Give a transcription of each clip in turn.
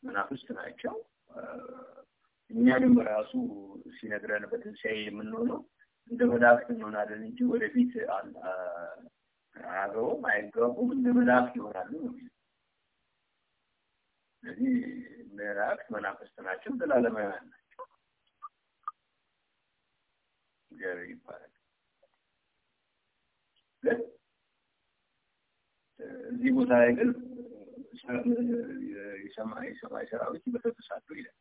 መናፍስት ናቸው። እኛንም ራሱ ሲነግረን በትንሣኤ የምንሆነው እንደ መላእክት እንሆናለን እንጂ ወደፊት አያገቡም አይገቡም እንደ መላእክት ይሆናሉ ነው የሚለው። ስለዚህ መላእክት መናፍስት ናቸው፣ ዘላለማውያን ናቸው። እግዚአብሔር ይባላል። ግን እዚህ ቦታ ላይ ግን የሰማይ ሰማይ ሰራዊት ይበሰብሳሉ ይላል።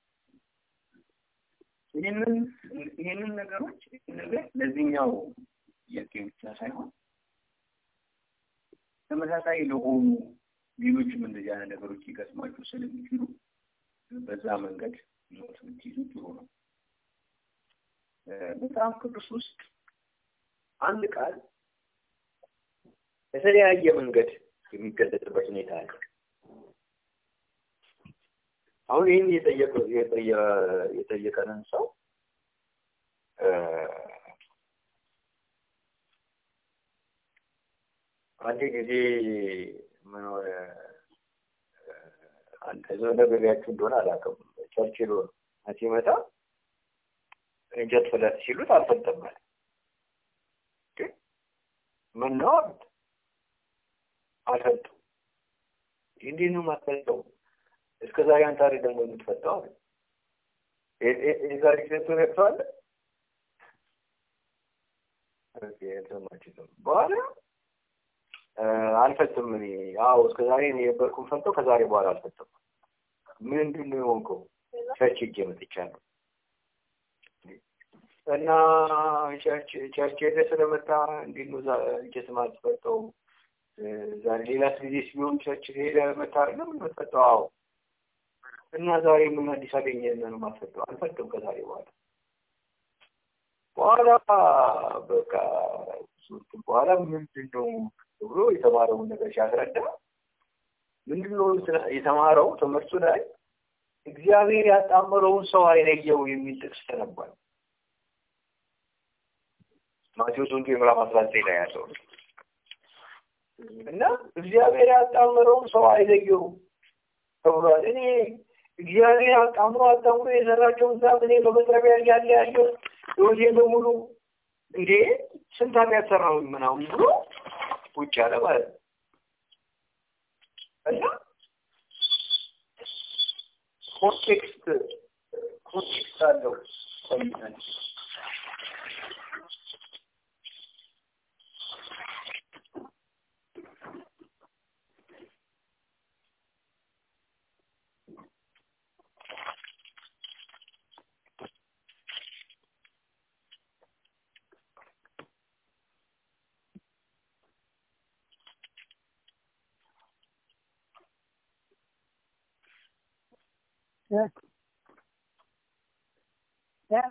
ይህንን ይህንን ነገሮች ነገር ለዚህኛው ጥያቄ ብቻ ሳይሆን ተመሳሳይ ለሆኑ ሌሎችም እንደዚህ አይነት ነገሮች ሊገጥሟችሁ ስለሚችሉ በዛ መንገድ ኖት ብትይዙ ጥሩ ነው። መጽሐፍ ቅዱስ ውስጥ አንድ ቃል በተለያየ መንገድ የሚገለጽበት ሁኔታ አለ። አሁን ይህን የጠየቀንን ሰው አንድ ጊዜ ምን ሆነ አንተ ነግሬያችሁ እንደሆነ አላውቅም። ቸርችል ሲመጣ እንጨት ፍለጥ ሲሉት አልፈጠም አለ። ምን ነው አሉት። አልፈጡም። እንዲህ ነው የማትፈልጠው እስከ ዛሬ አንተ አይደል ደግሞ የምትፈታው አለ። የዛሬ ጊዜ ነቅተዋለ በኋላ አልፈትም እኔ አዎ እስከ ዛሬ እኔ የነበርኩም ፈተው ከዛሬ በኋላ አልፈትም። ምንድን ነው የሆንከው? ቸርች ሄጄ መጥቻለሁ እና ቸርች ቸርች ሄደህ ስለመጣ እንዴት ነው እንጨት ማትፈጠው? ዛሬ ሌላስ ጊዜ ሲሆን ቸርች ሄደህ መጣ አይደለም የምትፈጠው? አዎ እና ዛሬ ምን አዲስ አገኘህ ነው የማትፈጠው? አልፈጥም ከዛሬ በኋላ በኋላ በቃ በኋላ ምንድን ነው ብሎ የተማረውን ነገር ሲያስረዳ ምንድን ነው የተማረው ትምህርቱ ላይ እግዚአብሔር ያጣመረውን ሰው አይለየው የሚል ጥቅስ ተነቧል። ማቴዎስ ወንጌል ምዕራፍ አስራ ዘጠኝ ላይ ያለው እና እግዚአብሔር ያጣመረውን ሰው አይለየው ተብሏል። እኔ እግዚአብሔር አጣምሮ አጣምሮ የሰራቸውን ዛፍ እኔ በመጥረቢያ እያለ ያለው ህይወቴ በሙሉ እንዴ ስንት ኃጢአት ሰራሁ ምናምን ብሎ ውጭ አለ ማለት ነው እና ኮንቴክስት ኮንቴክስት አለው ኮሚታል Yeah. Yeah.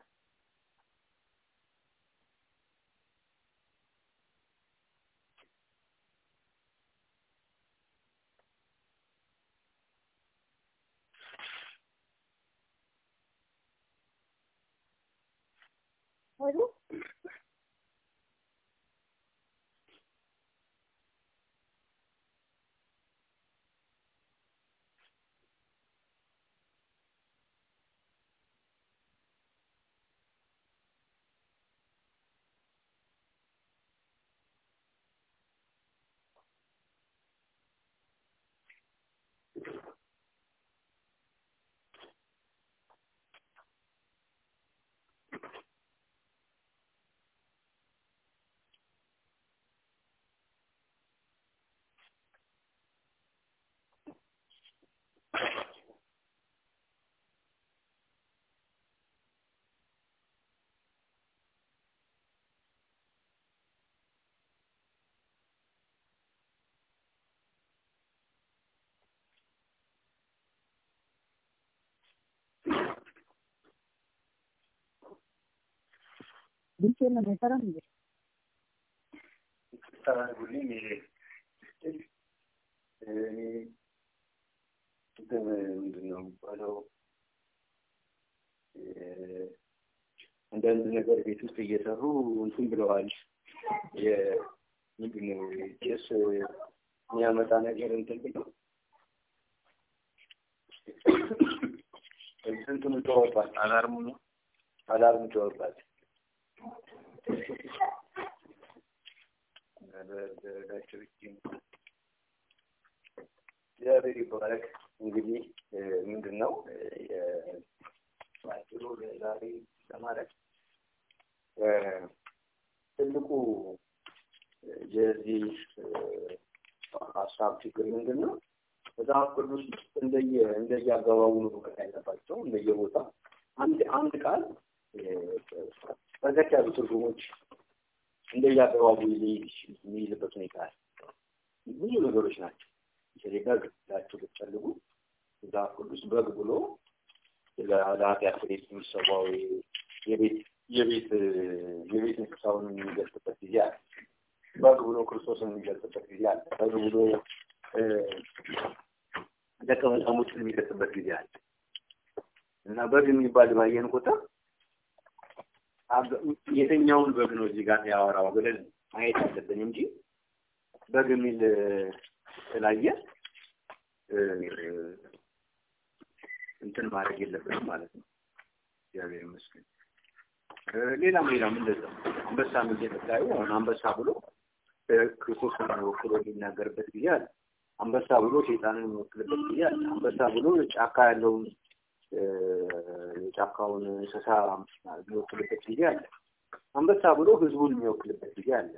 Hello? Dice la mesa እንዴ ተናግሩልኝ እኔ እንትን ምንድን ነው የሚባለው አንዳንድ ነገር ቤት ውስጥ እየሰሩ እንትን ብለዋል። ምንድን ነው ጭስ የሚያመጣ ነገር እንትን ብለው እንትኑ ጮኸባት፣ አላርሙ ነው። አላርም ጮኸባት። እግዚአብሔር ይባረክ። እንግዲህ ምንድን ነው ባጭሩ ዛሬ ለማለት ትልቁ የዚህ ሀሳብ ችግር ምንድን ነው? መጽሐፍ ቅዱስ ውስጥ እንደየ እንደየ አገባቡ ነው መውቀት ያለባቸው እንደየቦታ አንድ አንድ ቃል በርከት ያሉ ትርጉሞች እንደየ አገባቡ የሚይዝበት ሁኔታ አለ። ብዙ ነገሮች ናቸው። በተለይ በግ ላችሁ ብትፈልጉ መጽሐፍ ቅዱስ በግ ብሎ ለኃጢአት ስርየት የሚሰዋው የቤት የቤት የቤት እንስሳውን የሚገልጽበት ጊዜ አለ። በግ ብሎ ክርስቶስን የሚገልጽበት ጊዜ አለ። በግ ብሎ ደቀ መዛሙርትን የሚገልጽበት ጊዜ አለ እና በግ የሚባል ባየን ቁጥር የትኛውን በግ ነው እዚህ ጋር ያወራው ብለን ማየት አለብን እንጂ በግ የሚል ስላየ እንትን ማድረግ የለብንም ማለት ነው። እግዚአብሔር ይመስገን። ሌላም ሌላም እንደዛ አንበሳ ምን የምታዩ አሁን አንበሳ ብሎ ክርስቶስን ወክሎ የሚናገርበት ጊዜ አለ። አንበሳ ብሎ ሴጣንን የሚወክልበት ጊዜ አለ። አንበሳ ብሎ ጫካ ያለውን የጫካውን እንስሳ የሚወክልበት ጊዜ አለ። አንበሳ ብሎ ህዝቡን የሚወክልበት ጊዜ አለ።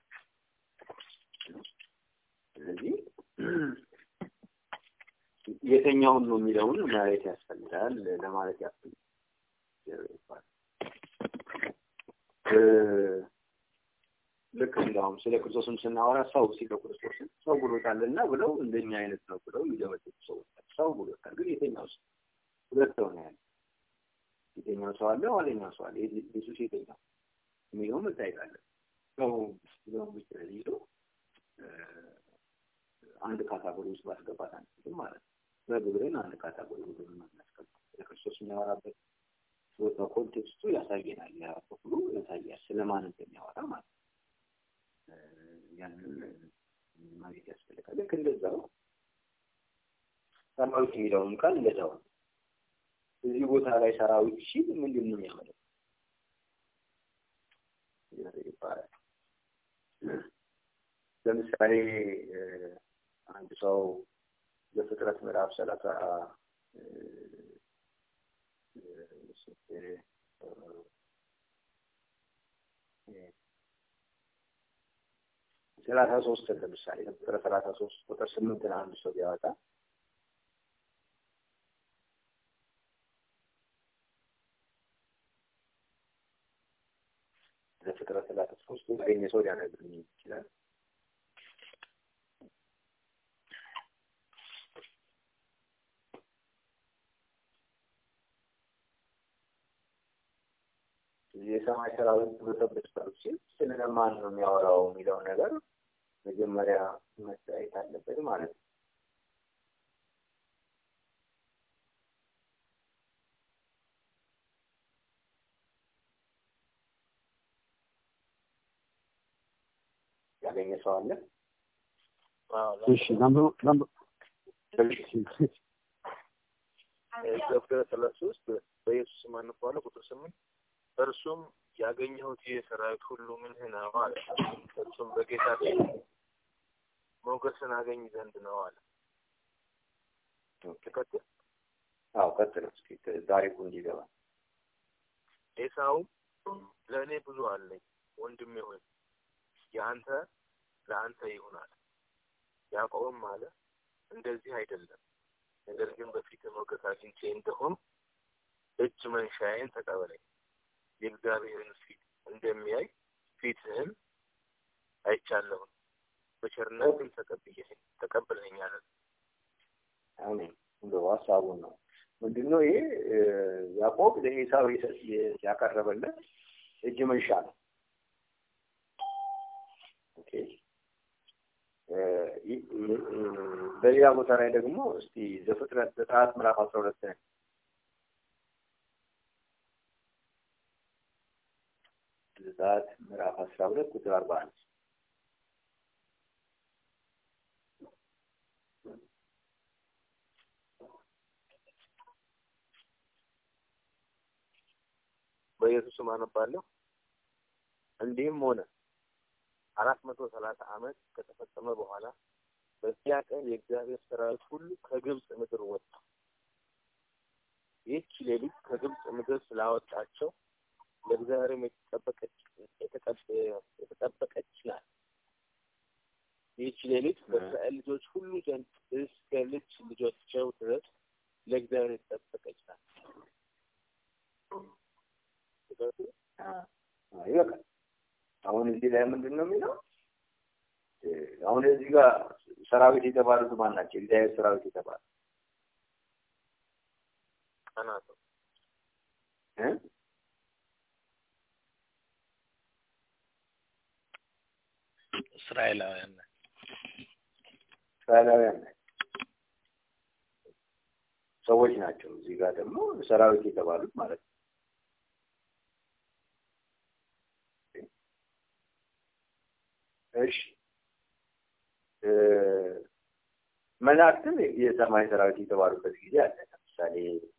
ስለዚህ የተኛውን ነው የሚለውን ማየት ያስፈልጋል ለማለት ያስፈልጋል። ልክ እንደውም ስለ ክርስቶስም ስናወራ ሰው ሲለው ክርስቶስን ሰው ብሎታልና ብለው እንደኛ አይነት ነው ብለው የሚደመጥጡ ሰዎች ሰው ብሎታል። ግን የተኛው ሰው ሁለት ሰው ነው ያለ። የተኛው ሰው አለ፣ ኋለኛው ሰው አለ። ኢየሱስ የተኛው የሚለው መታየት አለ። ሰው ብለው ብቻ ይዞ አንድ ካታጎሪ ውስጥ ማስገባት አንችልም ማለት ነው። በግብርን አንድ ካታጎሪ ውስጥ ማስገባት ለክርስቶስ የሚያወራበት ቦታ ኮንቴክስቱ ያሳየናል። ያ ክፍሉ ያሳያል ስለማን እንደሚያወራ ማለት ነው። ያንን ማግኘት ያስፈልጋል። ልክ እንደዛው ሰራዊት የሚለውም ቃል እንደዛው ነው። እዚህ ቦታ ላይ ሰራዊት ሲል ምንድን ነው የሚያመለክተው? ይባላል። ለምሳሌ አንድ ሰው በፍጥረት ምዕራፍ ሰላሳ ሰላሳ ሶስት ለምሳሌ ቁጥር ሰላሳ ሶስት ቁጥር ስምንትን አንድ ሰው ቢያወጣ ለፍጥረት ሰላሳ ሶስት ያገኘ ሰው ሊያነግርኝ ይችላል። የሰማይ ሰራዊት በጠበች ሲል ስለማን ነው የሚያወራው የሚለው ነገር መጀመሪያ መታየት አለበት ማለት ነው። ያገኘ ሰው አለ? እሺ ላምበው ላምበው ዘፍጥረት ሰላሳ ሶስት በኢየሱስ ስም አነባዋለሁ። ቁጥር ስምንት እርሱም ያገኘሁት ይህ ሰራዊት ሁሉ ምንህ ነው አለ። እርሱም በጌታ ፊት ሞገስን አገኝ ዘንድ ነው አለ። ትቀጥል። አዎ ቀጥል እስኪ ታሪኩ እንዲገባ። ኤሳውም ለእኔ ብዙ አለኝ ወንድሜ ሆይ የአንተ ለአንተ ይሁን አለ። ያዕቆብም አለ እንደዚህ አይደለም፣ ነገር ግን በፊት ሞገስ አግኝቼ እንደሆን እጅ መንሻዬን ተቀበለኝ የእግዚአብሔርን ፊት እንደሚያይ ፊትህን አይቻለሁም፣ በቸርነትም ተቀብለኛል። አሜን። እንደው ሀሳቡን ነው ምንድን ነው ይሄ? ያዕቆብ ለኤሳው ያቀረበለት እጅ መንሻ ነው። ኦኬ። በሌላ ቦታ ላይ ደግሞ እስቲ ዘፍጥረት ዘጸአት ምዕራፍ አስራ ሁለት ላይ ዘጸአት ምዕራፍ አስራ ሁለት ቁጥር አርባ አንድ በኢየሱስ ስም አነባለሁ። እንዲህም ሆነ አራት መቶ ሰላሳ ዓመት ከተፈጸመ በኋላ በዚያ ቀን የእግዚአብሔር ሰራዊት ሁሉ ከግብፅ ምድር ወጣ። ይህች ሌሊት ከግብፅ ምድር ስላወጣቸው ለእግዚአብሔርም የተጠበቀች የተጠበቀች ናት። ይህች ሌሊት በእስራኤል ልጆች ሁሉ ዘንድ እስከ ልጅ ልጆቻቸው ድረስ ለእግዚአብሔር የተጠበቀች ናት። ይበቃል። አሁን እዚህ ላይ ምንድን ነው የሚለው? አሁን እዚህ ጋር ሰራዊት የተባሉት ማን ናቸው? እግዚአብሔር ሰራዊት የተባሉ ቀናት እ እስራኤላውያን እስራኤላውያን ናቸው፣ ሰዎች ናቸው። እዚህ ጋር ደግሞ ሰራዊት የተባሉት ማለት ነው። እሺ መላእክትም የሰማይ ሰራዊት የተባሉበት ጊዜ አለ። ለምሳሌ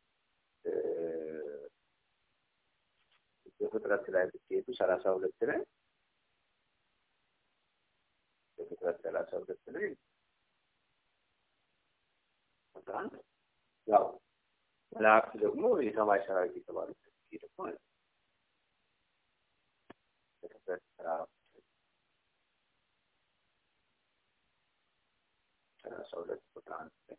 በፍጥረት ላይ ብትሄዱ ሰላሳ ሁለት ላይ በፍጥረት ሰላሳ ሁለት ላይ በጣም ያው መላእክት ደግሞ የሰማይ ሰራዊት የተባሉበት ጊዜ ደግሞ አለ። በፍጥረት ሰላሳ ሁለት ቁጥር አንድ ላይ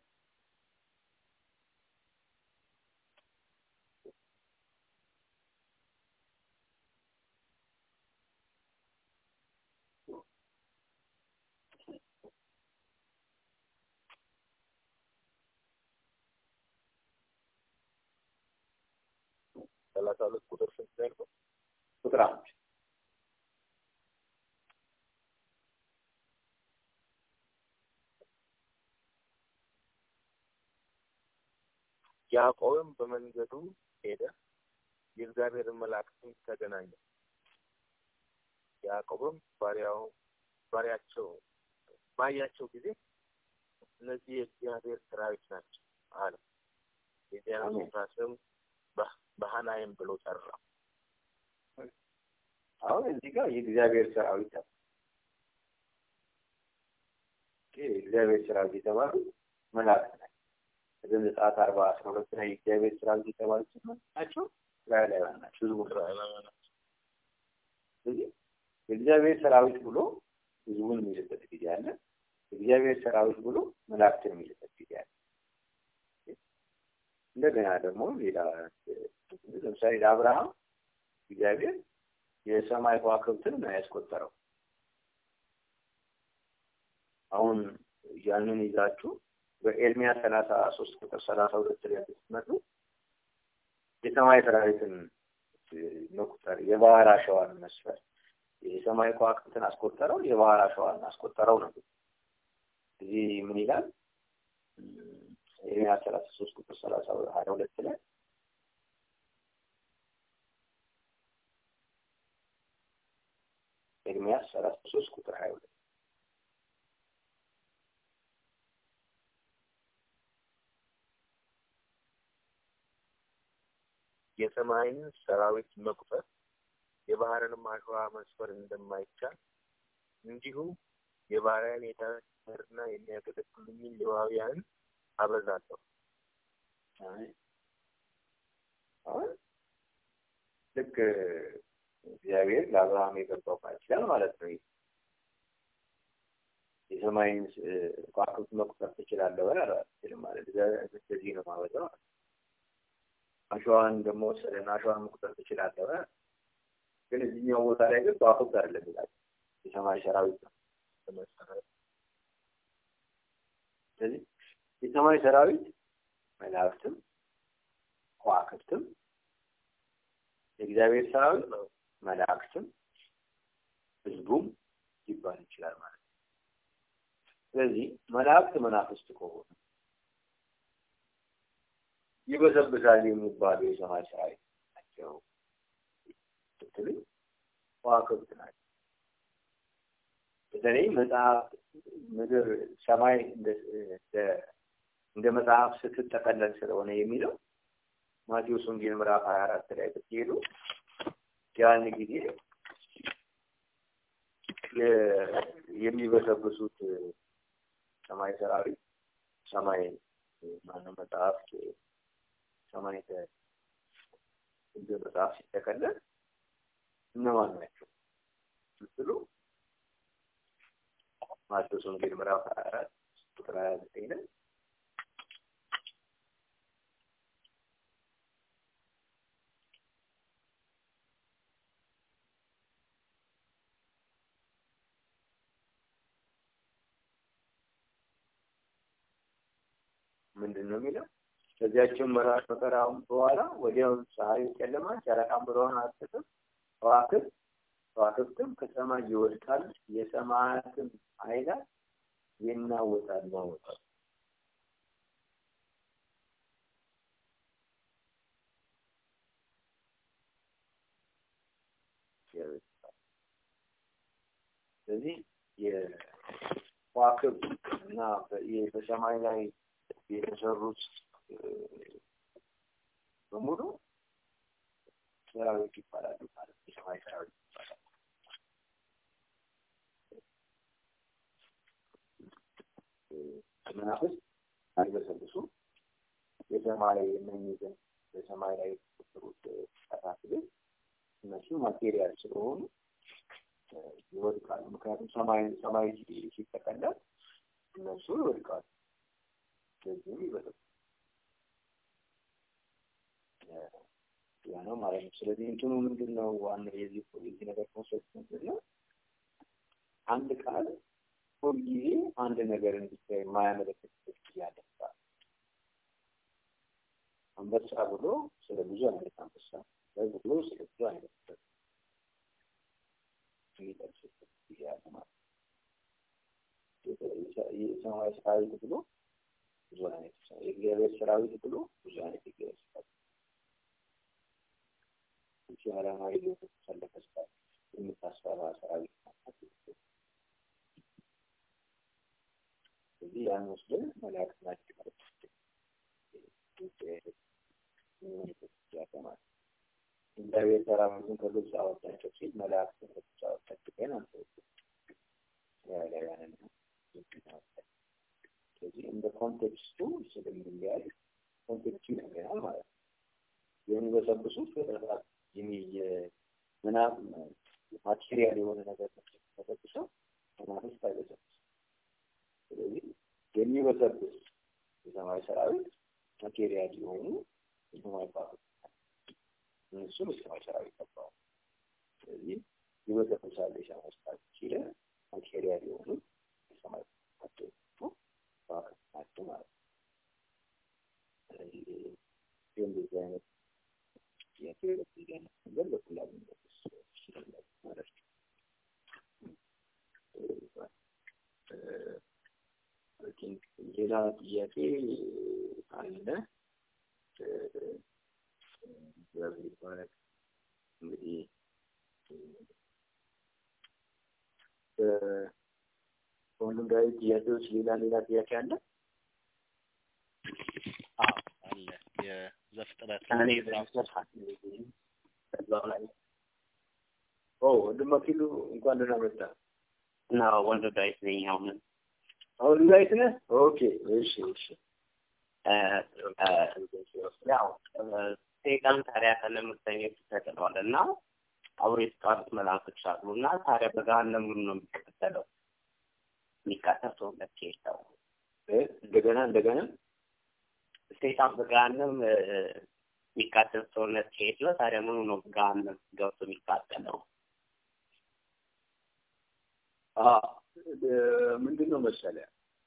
ሰላሳ ሁለት ቁጥር ስንት ነው ያልከው? ቁጥር አንድ ያዕቆብም በመንገዱ ሄደ፣ የእግዚአብሔርን መላእክትም ተገናኘ። ያዕቆብም ባሪያው ባሪያቸው ባያቸው ጊዜ እነዚህ የእግዚአብሔር ሰራዊት ናቸው አለ። የዚያን ስፍራ ስም በሃናይም ብሎ ጠራ። አሁን እዚህ ጋር የእግዚአብሔር ሰራዊት አለ። የእግዚአብሔር ሰራዊት የተባሉ መላእክት ናቸው። ዘጸአት አርባ አስራ ሁለት ላይ የእግዚአብሔር ሰራዊት የተባሉት ናቸው እስራኤላውያን ናቸው። ህዝቡ እስራኤላውያን ናቸው። ስለዚህ የእግዚአብሔር ሰራዊት ብሎ ህዝቡን የሚልበት ጊዜ አለ። የእግዚአብሔር ሰራዊት ብሎ መላእክትን የሚልበት ጊዜ አለ። እንደገና ደግሞ ሌላ ለምሳሌ ለአብርሃም እግዚአብሔር የሰማይ ከዋክብትን ነው ያስቆጠረው። አሁን ያንን ይዛችሁ በኤርሚያስ ሰላሳ ሶስት ቁጥር ሰላሳ ሁለት ላይ ስትመጡ የሰማይ ሰራዊትን መቁጠር የባህር አሸዋን መስፈር የሰማይ ከዋክብትን አስቆጠረው፣ የባህር አሸዋን አስቆጠረው ነው። እዚህ ምን ይላል? ኤርሚያስ ሰላሳ ሶስት ቁጥር ሰላሳ ሀያ ሁለት ላይ ኤርሚያስ ሰላሳ ሶስት ቁጥር ሀያ ሁለት የሰማይን ሰራዊት መቁጠር የባህርንም አሸዋ መስፈር እንደማይቻል እንዲሁ የባሪያን የዳርና የሚያገለግሉኝን ሌዋውያንን አበዛለሁ። አሁን ልክ እግዚአብሔር ለአብርሃም የገባው ቃል ኪዳን ማለት ነው። የሰማይን ከዋክብት መቁጠር ትችላለህ ወይ? አልችልም ማለት እንደዚህ ነው ማበዛው። አሸዋን ደግሞ ወሰደና አሸዋን መቁጠር ትችላለህ ወይ? ግን እዚህኛው ቦታ ላይ ግን ከዋክብት አይደለም ይላል፣ የሰማይ ሰራዊት ነው። ስለዚህ የሰማይ ሰራዊት መላእክትም ከዋክብትም የእግዚአብሔር ሰራዊት መላእክትም ህዝቡም ሊባል ይችላል ማለት ነው። ስለዚህ መላእክት መናፍስት ከሆኑ ይበዘብዛል የሚባሉ የሰማይ ሰራዊት ናቸው ስትሉ ከዋክብት ናቸው። በተለይ መጽሐፍ ምድር ሰማይ እንደ መጽሐፍ ስትጠቀለል ስለሆነ የሚለው ማቴዎስ ወንጌል ምዕራፍ ሀያ አራት ላይ ብትሄዱ ያን ጊዜ የሚበሰብሱት ሰማይ ሰራዊት ሰማይ ማነው መጽሐፍት ሰማይ እንደ መጽሐፍ ሲጠቀለል እነማን ናቸው ስትሉ ማቴዎስ ወንጌል ምዕራፍ ሀያ አራት ቁጥር ሀያ ዘጠኝ ላይ ምንድን ነው የሚለው? ከዚያቸው መራት መከራውን በኋላ ወዲያው ፀሐዩ ጨለማ፣ ጨረቃም ብርሃን አትሰጥም፣ ከዋክብት ከዋክብትም ከሰማይ ይወድቃል፣ የሰማያትም ኃይላት ይናወጣሉ ማወጣል ስለዚህ የከዋክብት እና በሰማይ ላይ የተሰሩት በሙሉ ሰራዊት ይባላሉ ማለት የሰማይ ሰራዊት ይባላሉ። መናፍስት አይበሰብሱ የሰማይ እነኝህን በሰማይ ላይ የተፈጠሩት ጠፋት ግን እነሱ ማቴሪያል ስለሆኑ ይወድቃሉ። ምክንያቱም ሰማይ ሰማይ ሲጠቀለል እነሱ ይወድቃሉ። ስለዚህም ይበሰብሱ ያ ነው ማለት ነው። ስለዚህ እንትኑ ምንድን ነው ዋናው የዚህ የዚህ ነገር ኮንሰፕት ምንድን ነው? አንድ ቃል ሁልጊዜ አንድ ነገርን ብቻ የማያመለክትበት ጊዜ አለ። አንበሳ ብሎ ስለ ብዙ አይነት አንበሳ፣ በግ ብሎ ስለ ብዙ አይነት በግ የሚጠቅስበት ጊዜ አለ ማለት ነው። የሰማይ ሰራዊት ብሎ ብዙ አይነት የእግዚአብሔር ሰራዊት ብሎ ብዙ አይነት የእግዚአብሔር ሰራዊት እቺ ዓላማ ይዞ የተሰለፈ ሰራዊት የምታስፈራ ሰራዊት ናት። እዚህ ያን ወስደን መላእክት ናቸው ማለት ነው። እግዚአብሔር ሰራዊቱን ከግብፅ አወጣቸው ሲል መላእክትን ከግብፅ አወጣቸው ግን አንተ ያለያንን ስለዚህ እንደ ኮንቴክስቱ ስለሚለያይ ኮንቴክስቱ ይለያል ማለት ነው። የሚበሰብሱት ፍጥረታት ምናብ ማቴሪያል የሆነ ነገር ተበስሰው መናፍስት አይበሰብስ ስለዚህ የሚበሰብስ የሰማይ ሰራዊት ማቴሪያል የሆኑ የሰማይ ባሮች እነሱም የሰማይ ሰራዊት ገባው። ስለዚህ ይበሰብሳል የሰማይ ሰራዊት ሲለ ማቴሪያል የሆኑ የሰማይ ናቸው ባሮች ናቸው ማለት ነው። ስለዚህ እንደዚህ አይነት ጥያቄ እንደዚህ አይነት ነገር በቀላሉ መመለስ ይችላል ማለት ነው። ሌላ ጥያቄ አለ። ይባላል እንግዲህ በሁሉም ላይ ጥያቄዎች ሌላ ሌላ ጥያቄ አለ? አለ የዘፍጥረት እኔ በዛው ላይ ኦ ወንድም አኪሉ እንኳን ደህና መጣ። እና ወንድ ዳዊት ነኝ አሁን አሁን ላይት ነህ? ኦኬ እሺ እሺ ያው ሰይጣን ታዲያ ከለምርተኞች ተጥሏል እና አብሮ የተጣሉት መላእክቶች አሉ እና ታዲያ በገሃነም ነው የሚቀጠለው የሚቃጠል ሰውነት የለው እንደገና እንደገና ሰይጣን በገሃነም የሚቃጠል ሰውነት ከሌለው ታዲያ ምኑ ነው በገሃነም ገብቶ የሚቃጠለው? ምንድን ነው መሰለህ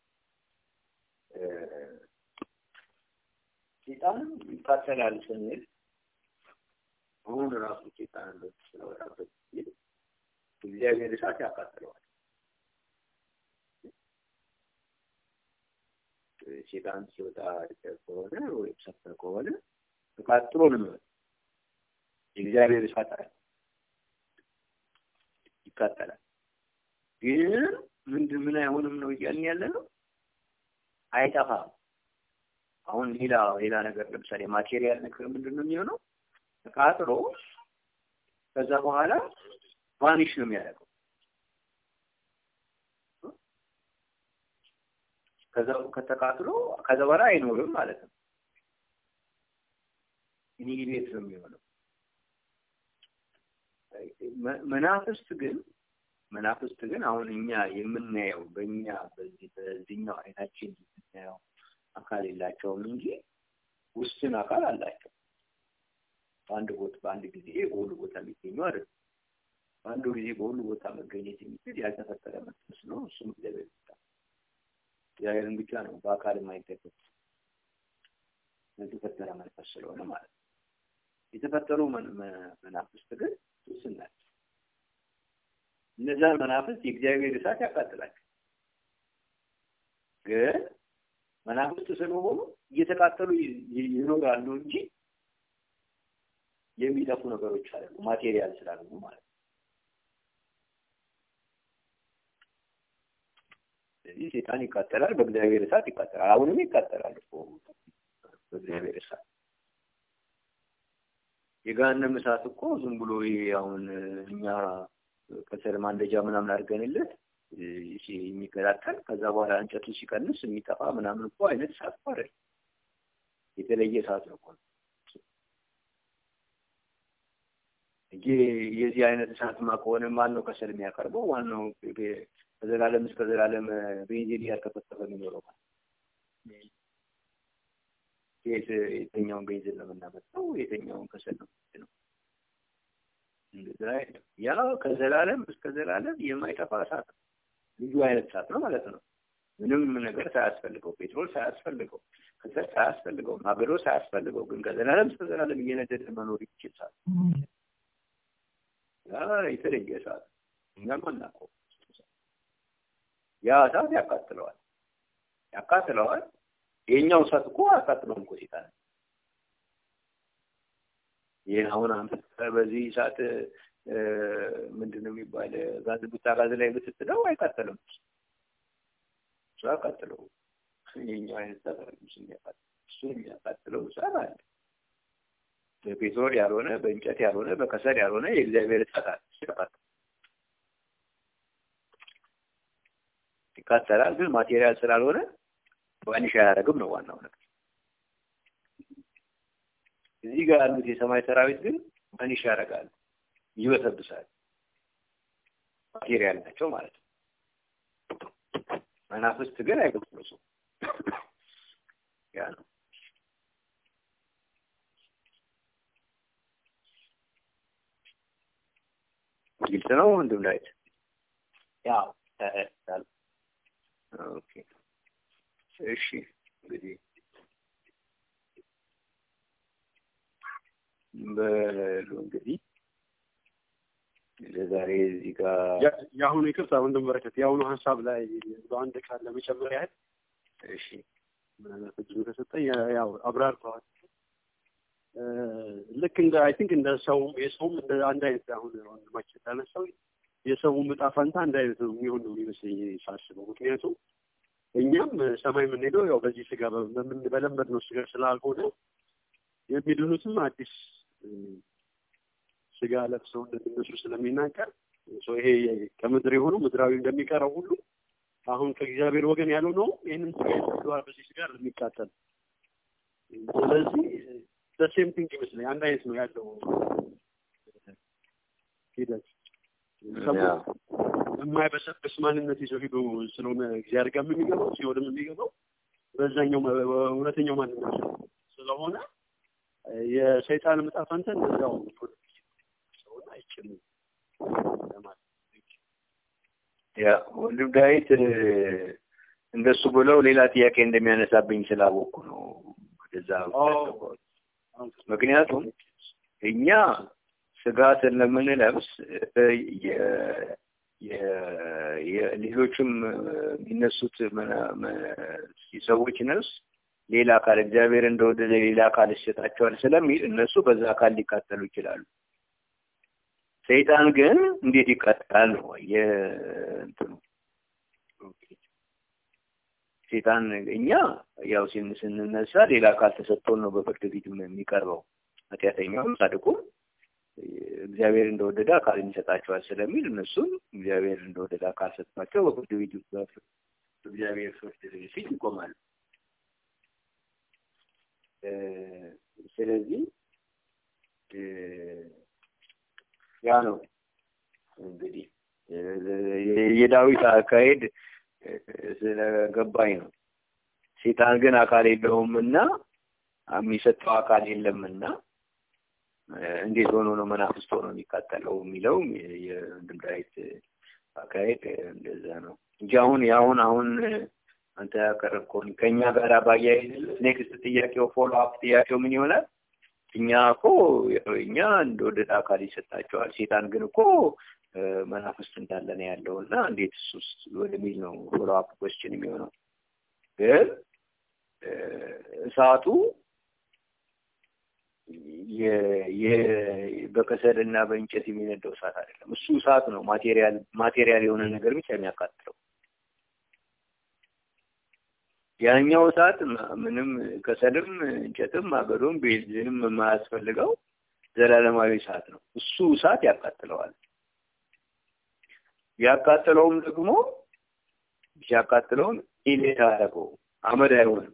ሴጣንም ይቃጠላል ስንል አሁን ራሱ ሴጣን ስለወጣበት ጊዜ እግዚአብሔር እሳት ያቃጥለዋል። ሴጣን ሲወጣ ከሆነ ወይም ሰፈ ከሆነ ተቃጥሎ ነው የሚወጣው። የእግዚአብሔር እሳት አለ ይቃጠላል። ግን ምንድን ምን አይሆንም ነው እያልን ያለ ነው አይጠፋም። አሁን ሌላ ሌላ ነገር ለምሳሌ ማቴሪያል ነገር ምንድን ነው የሚሆነው? ተቃጥሎ ከዛ በኋላ ቫኒሽ ነው የሚያደርገው። ከዛ ከተቃጥሎ ከዛ በኋላ አይኖርም ማለት ነው። ኒሂሌት ነው የሚሆነው። መናፍስት ግን መናፍስት ግን አሁን እኛ የምናየው በእኛ በዚህ በዚህኛው አይናችን የምናየው አካል የላቸውም እንጂ ውስን አካል አላቸው። በአንድ ቦታ በአንድ ጊዜ በሁሉ ቦታ የሚገኙ አይደለም። በአንዱ ጊዜ በሁሉ ቦታ መገኘት የሚችል ያልተፈጠረ መንፈስ ነው። እሱም እግዚአብሔር ብቻ እግዚአብሔርን ብቻ ነው በአካል የማይገለጥ የተፈጠረ መንፈስ ስለሆነ ማለት ነው። የተፈጠሩ መናፍስት ግን ውስን ናቸው። እነዛን መናፍስት የእግዚአብሔር እሳት ያቃጥላቸው። ግን መናፍስት ስለሆኑ እየተቃጠሉ ይኖራሉ እንጂ የሚጠፉ ነገሮች አሉ፣ ማቴሪያል ስላልሆኑ ማለት ነው። ስለዚህ ሴጣን ይቃጠላል፣ በእግዚአብሔር እሳት ይቃጠላል። አሁንም ይቃጠላል እኮ በእግዚአብሔር እሳት። የገሃነም እሳት እኮ ዝም ብሎ ይሄ አሁን እኛ ከሰል ማንደጃ ምናምን አድርገንለት የሚቀጣጠል ከዛ በኋላ እንጨቱ ሲቀንስ የሚጠፋ ምናምን እኮ አይነት እሳት እኮ አይደለም። የተለየ እሳት ነው እኮ እንጂ የዚህ አይነት እሳትማ ከሆነ ማን ነው ከሰል የሚያቀርበው? ዋናው ከዘላለም እስከ ዘላለም ቤንዚን እያርከፈከፈ የሚኖረው የትኛውን ቤንዚን ነው የምናመጣው? የትኛውን ከሰል ነው ነው ያ ከዘላለም እስከ ዘላለም የማይጠፋ እሳት ነው። ልዩ አይነት እሳት ነው ማለት ነው። ምንም ነገር ሳያስፈልገው፣ ፔትሮል ሳያስፈልገው፣ ከሰል ሳያስፈልገው፣ ማገዶ ሳያስፈልገው ግን ከዘላለም እስከ ዘላለም እየነደደ መኖር ይችል እሳት ያ የተለየ እሳት እኛም አናውቀው። ያ እሳት ያቃጥለዋል ያቃጥለዋል። የኛው እሳት እኮ አያቃጥለውም እኮ ሴጣን ይህ አሁን አንተ በዚህ እሳት ምንድን ነው የሚባል ጋዝ ቡታ ጋዝ ላይ ብትጥለው አይቃጠልም። እሱ አያቃጥለው። የኛው አይነት እሳት እሱ የሚያቃጥለው እሳት አለ። በፔትሮል ያልሆነ በእንጨት ያልሆነ በከሰል ያልሆነ የእግዚአብሔር እሳት አለ። ይቃጠላል፣ ግን ማቴሪያል ስላልሆነ ባኒሽ አያደርግም ነው ዋናው ነገር። እዚህ ጋር ያሉት የሰማይ ሰራዊት ግን ባኒሽ ያደርጋሉ፣ ይበሰብሳል። ማቴሪያል ናቸው ማለት ነው። መናፍስት ግን አይበሰብሱም። ያ ነው። ግልጽ ነው ወንድም ዳዊት? ያው ተረድቻለሁ። ኦኬ እሺ እንግዲህ በሉ እንግዲህ ለዛሬ እዚህ ጋር የአሁኑ ይቅርታ ወንድም በረከት የአሁኑ ሀሳብ ላይ በአንድ ቃል ለመጨመር ያህል እሺ ምናልባት እድሉ ከሰጠኝ ያው አብራርተዋል። ልክ እንደ አይ ቲንክ እንደ ሰው የሰውም እንደ አንድ አይነት አሁን ወንድማችን እንዳነሳው የሰውም ዕጣ ፈንታ አንድ አይነት ነው የሚሆን ነው የሚመስለኝ ሳስበው። ምክንያቱም እኛም ሰማይ የምንሄደው ያው በዚህ ስጋ በለመድ ነው ስጋ ስላልሆነ የሚድኑትም አዲስ ስጋ ለብሰው እንደሚነሱ ስለሚናገር ይሄ ከምድር የሆነው ምድራዊ እንደሚቀረው ሁሉ አሁን ከእግዚአብሔር ወገን ያለው ነው ይህንን ስጋ ይሰዋል በዚህ ስጋ የሚቃጠል ስለዚህ በሴም ቲንግ ይመስለኝ አንድ አይነት ነው ያለው ሂደት የማይበሰብስ ማንነት ይዘው ሄዶ ስለሆነ እግዚአብሔር ጋር የሚገባው ሲሆንም የሚገባው በዛኛው እውነተኛው ማንነት ስለሆነ የሰይጣን ዕጣ ፈንታ እንደዛው ሰውን አይችልም ያ ወንድም ዳዊት እንደሱ ብለው ሌላ ጥያቄ እንደሚያነሳብኝ ስላወቅኩ ነው ወደዛ ምክንያቱም እኛ ስጋ ስለምንለብስ ሌሎችም የሚነሱት ሰዎች ነፍስ ሌላ አካል እግዚአብሔር እንደወደደ ሌላ አካል ይሰጣቸዋል ስለሚል እነሱ በዛ አካል ሊቃጠሉ ይችላሉ። ሰይጣን ግን እንዴት ይቃጠላል ነው የእንትኑ ሰይጣን እኛ ያው ስንነሳ ሌላ አካል ተሰጥቶን ነው በፍርድ ፊት የሚቀርበው ኃጢአተኛውም ጻድቁም እግዚአብሔር እንደወደደ አካልን ይሰጣቸዋል ስለሚል እነሱም እግዚአብሔር እንደወደደ አካል ሰጥቷቸው በፍርድ ቤት እግዚአብሔር ፍርድ ፊት ይቆማሉ። ስለዚህ ያ ነው እንግዲህ የዳዊት አካሄድ ስለገባኝ ነው። ሴጣን ግን አካል የለውም እና የሚሰጠው አካል የለምና እንዴት ሆኖ ነው መናፍስት ሆኖ የሚቃጠለው የሚለው የወንድም ዳዊት አካሄድ እንደዛ ነው እንጂ አሁን የአሁን አሁን አንተ ያቀረብከውን ከእኛ ጋር ባያይዝ ኔክስት ጥያቄው ፎሎ አፕ ጥያቄው ምን ይሆናል? እኛ እኮ እኛ እንደወደደ አካል ይሰጣቸዋል። ሴጣን ግን እኮ መናፍስት እንዳለ ነው ያለው እና እንዴት እሱስ ወደሚል ነው ፎሎ አፕ ኮስችን የሚሆነው። ግን እሳቱ በከሰል እና በእንጨት የሚነደው እሳት አይደለም። እሱ እሳት ነው፣ ማቴሪያል ማቴሪያል የሆነ ነገር ብቻ የሚያቃጥለው። ያኛው እሳት ምንም ከሰልም እንጨትም አገዶም ቤንዚንም የማያስፈልገው ዘላለማዊ እሳት ነው። እሱ እሳት ያቃጥለዋል። ያቃጥለውም ደግሞ ሲያቃጥለውም ኢሌት አያደርገው አመድ አይሆንም።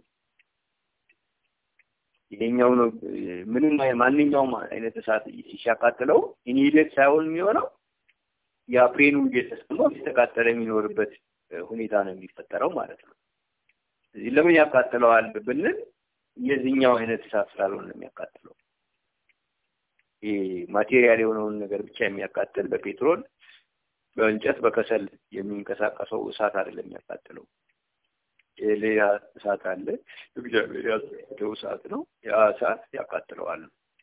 ይሄኛው ነው ምንም ማንኛውም አይነት እሳት ሲያቃጥለው ኢኒሌት ሳይሆን የሚሆነው ያ ፕሬኑ እየተሰማው ሲተቃጠለ የሚኖርበት ሁኔታ ነው የሚፈጠረው ማለት ነው። እዚህ ለምን ያቃጥለዋል ብንል የዚህኛው አይነት እሳት ስላልሆነ የሚያቃጥለው ይሄ ማቴሪያል የሆነውን ነገር ብቻ የሚያቃጥል በፔትሮል በእንጨት በከሰል የሚንቀሳቀሰው እሳት አይደለም የሚያቃጥለው። ሌላ እሳት አለ። እግዚአብሔር ያዘጋጀው እሳት ነው። ያ እሳት ያቃጥለዋል።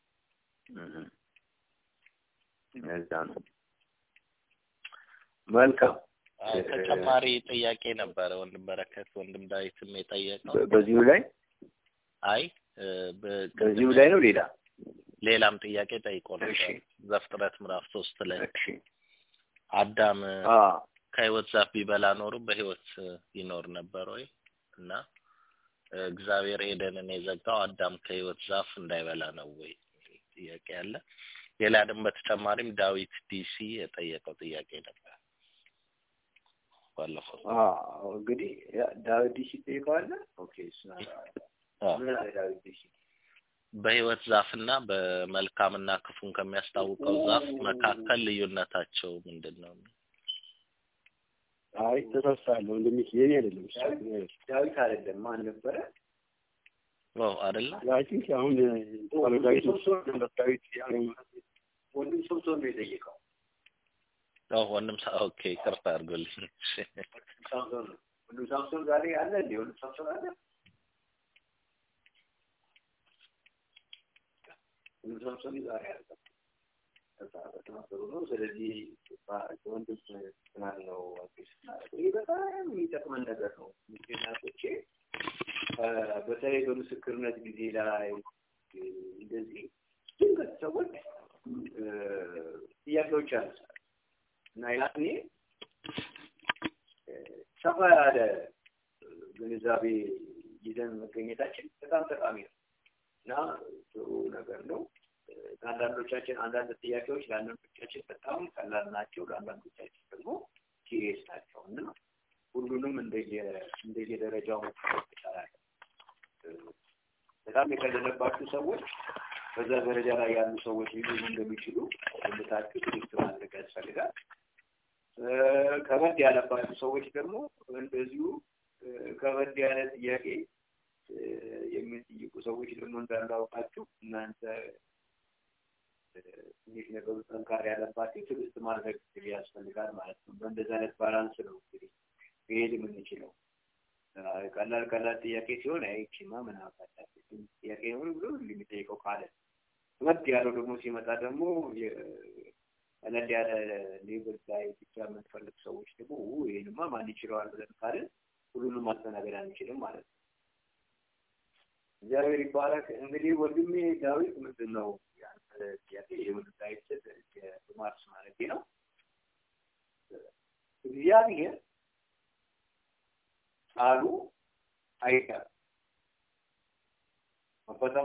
እዛ ነው። መልካም ተጨማሪ ጥያቄ ነበረ ወንድም በረከት ወንድም ዳዊትም የጠየቀው በዚሁ ላይ አይ በዚሁ ላይ ነው። ሌላ ሌላም ጥያቄ ጠይቆ ነበር። ዘፍጥረት ምዕራፍ ሶስት ላይ አዳም ከህይወት ዛፍ ቢበላ ኖሮ በህይወት ይኖር ነበር ወይ? እና እግዚአብሔር ኤደንን የዘጋው አዳም ከህይወት ዛፍ እንዳይበላ ነው ወይ ጥያቄ አለ። ሌላ ደግሞ በተጨማሪም ዳዊት ዲሲ የጠየቀው ጥያቄ ነበር ባለፈው። እንግዲህ ዳዊት ዲሲ ጠይቀዋለ። ኦኬ ዳዊት ዲሲ በህይወት ዛፍና በመልካምና ክፉን ከሚያስታውቀው ዛፍ መካከል ልዩነታቸው ምንድን ነው? አይ ተሳስቻለሁ። ወንድሜ የኔ አይደለም ዳዊት አይደለም ማን ነበረ? ኦ አይደለ? አይ ቲንክ አሁን ዳዊት ዳዊት ወንድም ሶምሶን ነው የጠየቀው። ኦ ወንድም ኦኬ፣ ይቅርታ አድርጎልኝ። ሳምሶን ነው ወንድም ሳምሶን ዛሬ አለ እንዴ? ወንድም ሳምሶን አለ? ወንድም ሳምሶን ዛሬ አለ። በተማከሩ ነው። ስለዚህ ወንድም ምናል ነው ይህ በጣም የሚጠቅመን ነገር ነው። ምክንያቶቼ በተለይ በምስክርነት ጊዜ ላይ እንደዚህ ድንገት ሰዎች ጥያቄዎች ያነሳል እና ያኔ ሰፋ ያለ ግንዛቤ ይዘን መገኘታችን በጣም ጠቃሚ ነው እና ጥሩ ነገር ነው። ለአንዳንዶቻችን አንዳንድ ጥያቄዎች ለአንዳንዶቻችን በጣም ቀላል ናቸው፣ ለአንዳንዶቻችን ደግሞ ሲሪየስ ናቸው እና ሁሉንም እንደየደረጃው ይቻላል። በጣም የቀለለባችሁ ሰዎች በዛ ደረጃ ላይ ያሉ ሰዎች ሊሆኑ እንደሚችሉ ግምታችሁ ትግስት ማድረግ ያስፈልጋል። ከበድ ያለባችሁ ሰዎች ደግሞ እንደዚሁ ከበድ ያለ ጥያቄ የሚጠይቁ ሰዎች ደግሞ እንዳላውቃችሁ እናንተ ትንሽ ነገሩ ጠንካራ ያለባቸው ትዕግስት ማድረግ ያስፈልጋል ማለት ነው። በእንደዚህ አይነት ባላንስ ነው እንግዲህ መሄድ የምንችለው። ቀላል ቀላል ጥያቄ ሲሆን አይቺማ ምን አባታች ጥያቄ ሆን ብሎ የሚጠይቀው ካለ ከበድ ያለው ደግሞ ሲመጣ ደግሞ ቀለል ያለ ሌብል ላይ ብቻ የምንፈልግ ሰዎች ደግሞ ይህንማ ማን ይችለዋል ብለን ካለን ሁሉንም ማስተናገድ አንችልም ማለት ነው። እግዚአብሔር ይባረክ። እንግዲህ ወንድሜ ዳዊት ምንድን ነው ጥያቄ የወንድም ዳዊት የማርስ ማለቴ ነው። እግዚአብሔር ቃሉ አይቀርም።